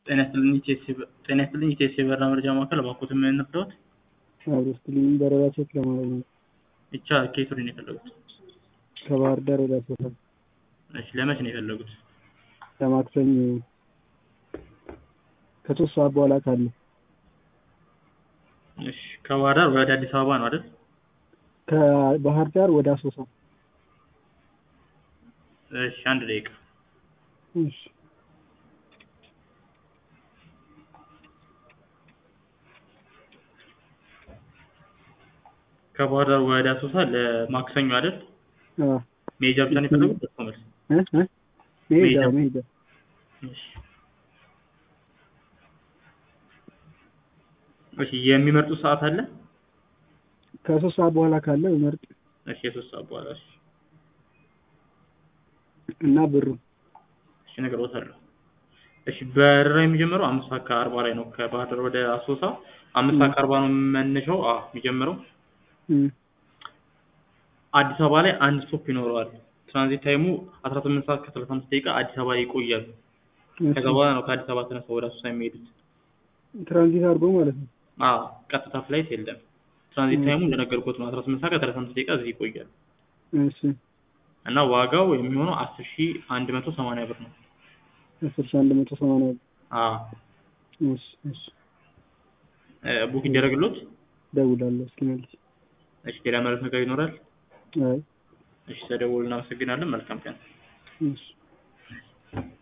ጤና ይስጥልኝ ጤና ይስጥልኝ ኢቴስ የበረራ መረጃ ማዕከል እባክዎትን ምን እንርዳዎት? አብሮ ስትልኝ በረራ ቼክ ለማድረግ ነው። ብቻ ከየት ወዴት ነው የፈለጉት? ከባህር ዳር ወደ አሶሳ እሺ ለመቼ ነው የፈለጉት? ለማክሰኞ ከሶስት ሰዓት በኋላ ካለ እሺ ከባህር ዳር ወደ አዲስ አበባ ነው አይደል? ከባህር ዳር ወደ አሶሳ እሺ አንድ ደቂቃ እሺ ከባህር ዳር ወደ አሶሳ ለማክሰኞ አይደል? አዎ መሄጃ ብቻ ነው የፈለጉት? ደርሶ መልስ እ እ መሄጃ መሄጃ። መሄጃ እሺ እሺ የሚመርጡት ሰዓት አለ? ከሶስት ሰዓት በኋላ ካለ መርጥ እሺ የሶስት ሰዓት በኋላ እሺ እና ብሩ እሺ እነግርዎታለሁ። እሺ በረራ የሚጀምረው አምስት ሰዓት ከአርባ ላይ ነው ከባህር ዳር ወደ አሶሳ አምስት ሰዓት ከአርባ ነው መነሻው አዎ የሚጀምረው እም አዲስ አበባ ላይ አንድ ስቶፕ ይኖረዋል። ትራንዚት ታይሙ አስራ ስምንት ሰዓት ከሰላሳ አምስት ደቂቃ አዲስ አበባ ይቆያሉ። ከዛ በኋላ ነው ከአዲስ አበባ ተነስተው ወደ አሶሳ የሚሄዱት። ትራንዚት አድርጎ ማለት ነው። አዎ ቀጥታ ፍላይት የለም። ትራንዚት ታይሙ እንደነገርኩት ነው አስራ ስምንት ሰዓት ከሰላሳ አምስት ደቂቃ እዚህ ይቆያሉ። እሺ እና ዋጋው የሚሆነው አስር ሺህ አንድ መቶ ሰማንያ ብር ነው። አስር ሺህ አንድ መቶ ሰማንያ ብር አዎ እሺ እሺ እ ቡክ ይደረግሎት? እደውላለሁ እስኪመልስ እሺ ሌላ ማለት ነገር ይኖራል? አይ እሺ ተደውሉ እናመሰግናለን። መልካም ቀን። እሺ